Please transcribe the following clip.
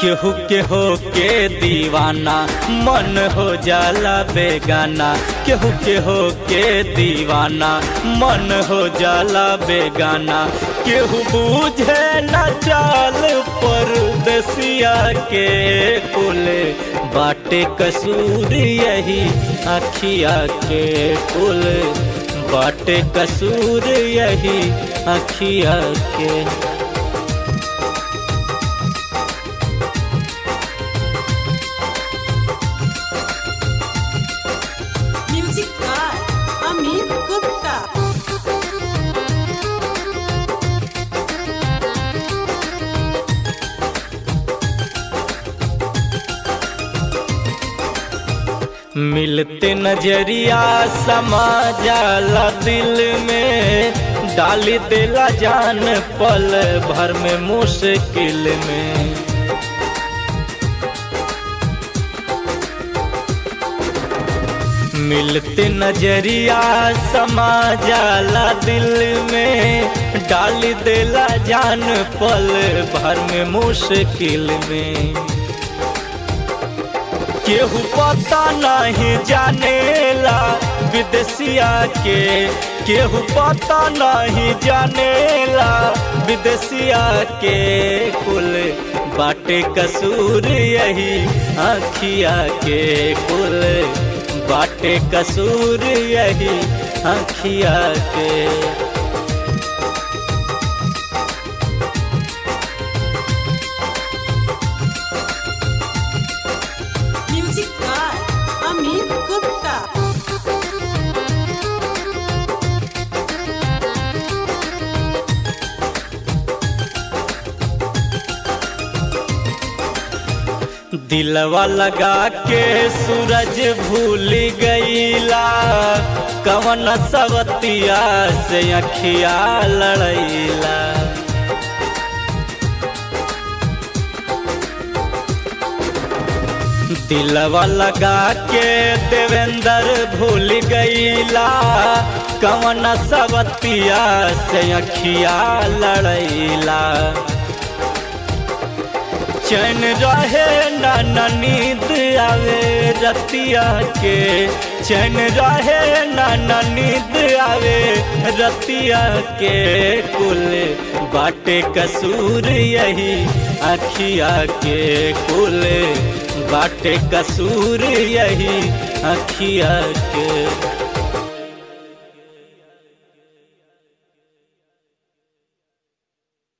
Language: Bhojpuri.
केहू के हो के दीवाना मन हो जाला बेगाना केहू के हो के दीवाना मन हो जाला बेगाना केहू बूझे न चाल परदेसिया के कुले बाटे कसूर यही अखिया के कुल बाटे कसूर यही अखिया के Music by Amit Gupta. मिलते नजरिया समा जाला दिल में डाली देला जान पल भर में मुश्किल में मिलते नजरिया समा जाला दिल में डाली देला जान पल भर में मुश्किल में केहू पता नहीं जानेला विदेशिया के केहू पता नहीं जानेला विदेशिया के कुल बाटे कसूर यही आखिया के कुल बाटे कसूर यही आखिया के Music by Amit Gupta. दिलवा लगा के सूरज भूल गईला कवन सवतिया से अखिया लड़ैला दिलवा लगा के देवेंद्र भूल गईला कवन सवतिया से अखिया लड़ैला चैन रहे ना ना नींद आवे रतिया के चैन रहे ना ना नींद आवे रतिया के कुल बाटे कसूर यही अखिया के कुल बाटे कसूर यही अखिया के